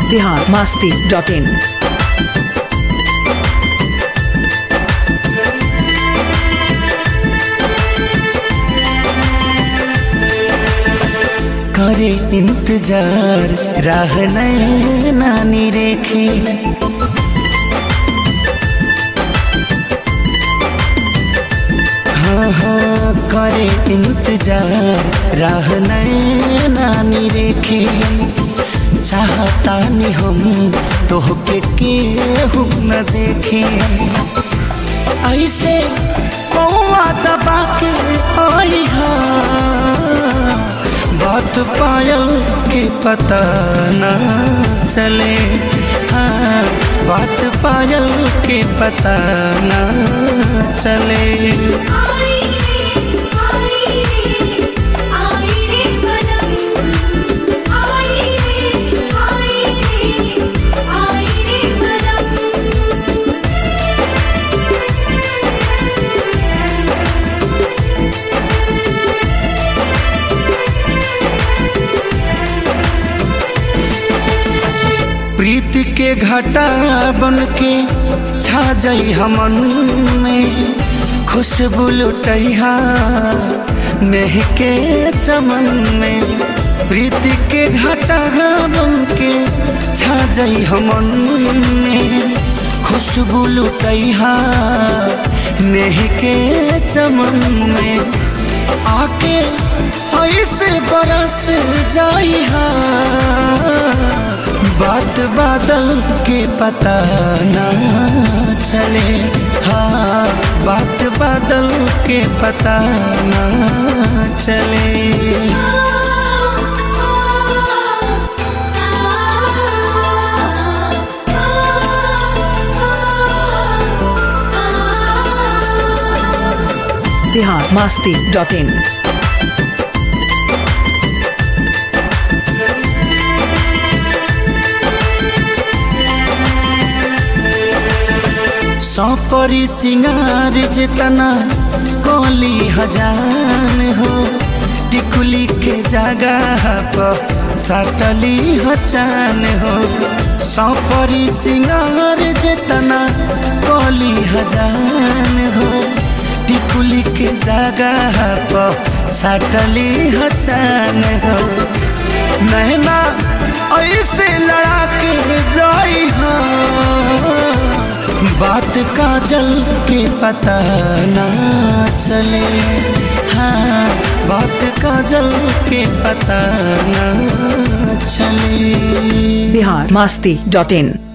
Bihar Masti dot इन करे इंतजार राह नानी रेखे हाँ हाँ करे इंतजार राह नानी रेखे चाहता नहीं हम तोहके केहू न देखे ऐसे कौआ दबा के आई हा बात पायल के पता न चले हाँ बात पायल के पता न चले आई रे आई रे आई रे बलम आई रे आई रे आई रे बलम प्रीति के घटा बन के छा जाई हमन में खुशबू लुटैहा नेह के चमन में प्रीति के घटा बन के छा जाई हमन में खुशबू लुटैहा नेह के चमन में आके ऐसे बरस जाई हा बात बादल के पता ना चले हाँ बात बादल के पता ना चले बिहार मास्ती डॉट इन सौपरी सिंगार जितना कोली हजान हो टिकुली के जगह पर सटली हचान हो सौपरी सिंगार जितना कोली हजान हो टिकुली के जगह पर सटली हचान हो नैना ऐसे लड़ा के जाई हा बात काजल के पता ना चले हाँ बात काजल के पता ना चले बिहार मास्ती डॉट इन